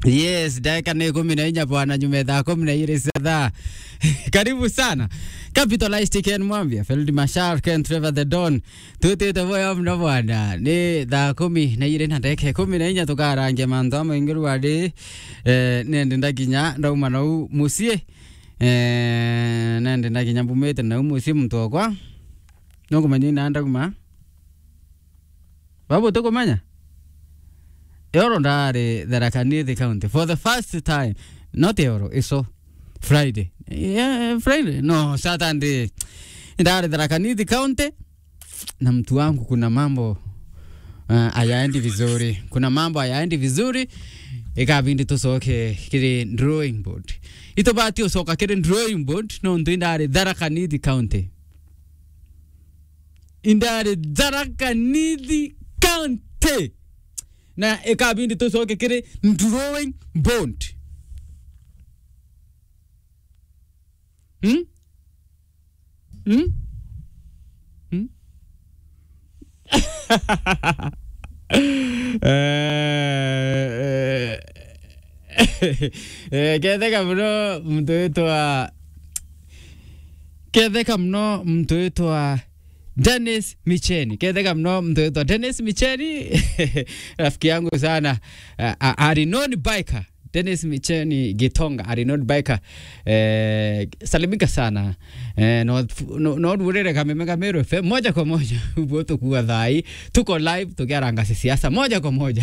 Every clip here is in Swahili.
Yes, dakika ni kumi na inya bwana, nyume thaa kumi na igĩrĩ cia thaa. Karibu sana. Capitalized Ken Mwambia, Field Mashar, Ken Trevor the Don. Tutite voyo mno bwana. Ni thaa kumi na igĩrĩ na ndeke kumi na inya tukarangia mantho maingi rwari eh, nende ndakinya ndauma nau muciĩ eh, nende ndakinya mbumĩte nau muciĩ muntu wakwa nũkũmenya ina ndauma babu tukumenya Euro ndari Tharaka Nithi County for the first time. Not Euro, iso Friday. Yeah, Friday. No, Saturday. Ndari Tharaka Nithi County na mtu wangu kuna mambo uh, hayaendi vizuri. Kuna mambo hayaendi vizuri ikabindi tusoke kiri drawing board. Itobati usoka kiri drawing board no ndu indari Tharaka Nithi County. Indari Tharaka Nithi County na ikabindi tucoke kiri drawing board hmm? Hmm? Hmm? Eh, eh, ketheka muno mtu witwa ketheka muno mtu witwa Dennis Micheni. Ketheka mno mtu wetu Dennis Micheni rafiki yangu sana uh, Arinon Biker Dennis Micheni Gitonga Arinon Biker eh, salimika sana eh, no, no, no urere kameme kamero FM moja kwa moja ubo tukuwa thai tuko live tukiarangasi siasa moja kwa moja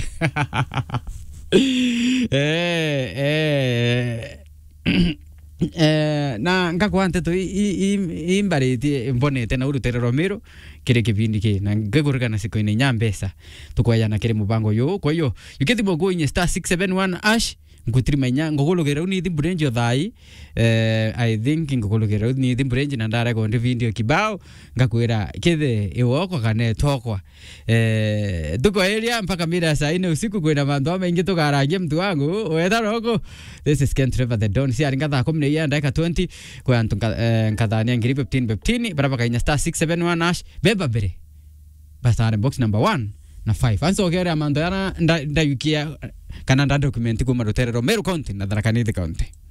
eh, eh, eh, na ngakwa nteto imbaritie mbonete na urutire romero kiri kipindi ki na ngigurikana siku ini nya mbesa tukwayana kiri mubango yo kwa hiyo yukithimo goinye star 671 ash ngutirima ngugulugire u nithi mburenji thai eh, i think ngugulugire u nithi mburenji na ndara gondi video kibao ngakwira kithe iwoko kana etokwa eh, tukoeria mpaka mira saa ine usiku kwina mantho maingi tukarangia mtu wangu wetha roko this is Ken Trevor the Don si aringa thaa kumi na iya ndagika 20 kwa antu nkathania ngiri 15 15 baraba kainya star 671 ash beba mbere basare box number 1 na 5 ansogere amantho yana ndayukia kana nda document kuma rutere Romero County na Tharaka Nithi County